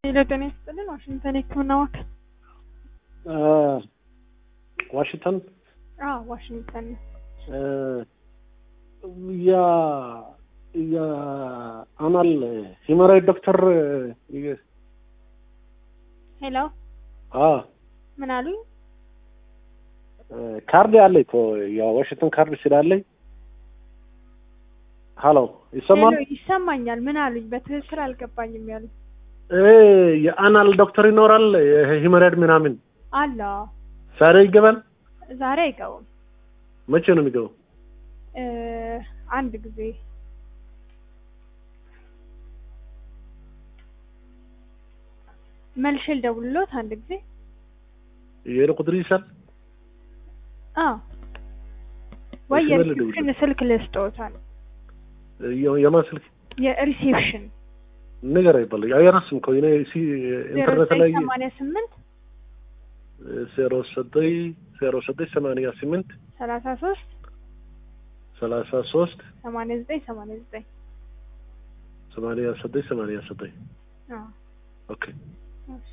ሄሎ ጤና ይስጥልን። ዋሽንግተን የህክምና ማዕከል። ዋሽንግተን አዎ ዋሽንግተን ነው። ያ የአናል ሂመራይድ ዶክተር ሄሎ አ ምን አሉኝ? ካርድ አለኝ እኮ የዋሽንግተን ካርድ ስላለኝ። ሀሎ ይሰማል? ሄሎ ይሰማኛል። ምን አሉኝ? በትክክል አልገባኝም ያሉኝ። እ የአናል ዶክተር ይኖራል ሂመራይድ ምናምን አለ ዛሬ ይገባል? ዛሬ አይገቡም። መቼ ነው የሚገባው? እ አንድ ጊዜ መልሼ ልደውልልዎት አንድ ጊዜ። የኔ ቁጥር ይሳል አዎ ወይ እሺ፣ መልስ የሪሴፕሽን ስልክ ልስጥዎታል። የማን ስልክ የሪሴፕሽን ነገር አይባል አይረስም እኮ እኔ ሲ ዜሮ ኢንተርኔት ዘጠኝ ላይ ሰማንያ ስምንት ዜሮ ዘጠኝ ዜሮ ዘጠኝ ሰማንያ ስምንት ሰላሳ ሶስት ሰላሳ ሶስት ሰማንያ ዘጠኝ ሰማንያ ዘጠኝ ሰማንያ ዘጠኝ ሰማንያ ዘጠኝ አዎ ኦኬ